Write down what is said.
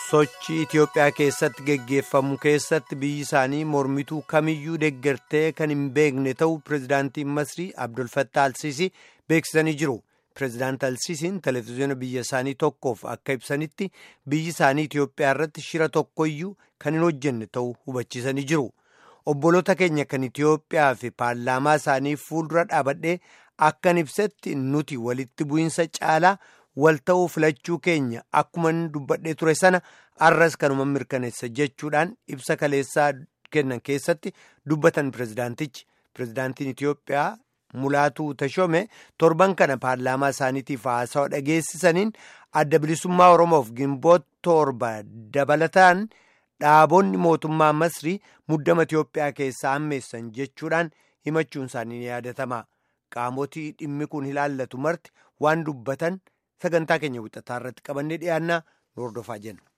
sochii Itiyoophiyaa keessatti geggeeffamu keessatti biyyi isaanii mormituu kamiyyuu deeggartee kan hin beekne ta'uu pirezidaantiin Masrii Abdul Fattah Alsiisii beeksisanii jiru. Pirezidaant Alsiisiin televezyiina biyya isaanii tokkoof akka ibsanitti biyyi isaanii Itiyoophiyaa irratti shira tokkoyyuu kan hin hojjenne ta'uu hubachiisanii jiru. Obboloota keenya kan Itiyoophiyaa fi paarlaamaa isaanii fuuldura dhaabadhee akkan ibsetti nuti walitti bu'iinsa caalaa wal ta'uu filachuu keenya akkuma dubbadhee ture sana arras kanuma mirkaneessa jechuudhaan ibsa kaleessaa kennan keessatti dubbatan pirezidaantichi pirezidaantiin Itiyoophiyaa mulaatuu tashome torban kana paarlaamaa isaaniitiif haasawa dhageessisaniin adda bilisummaa oromoof gimboota torba dabalataan dhaabonni mootummaa masrii muddama Itiyoophiyaa keessaa hammeessan jechuudhaan himachuun isaanii ni yaadatama qaamotii dhimmi kun ilaallatu marti waan dubbatan. sagantaa keenya wixataa irratti qabannee dhiyaannaa nu hordofaa jenna.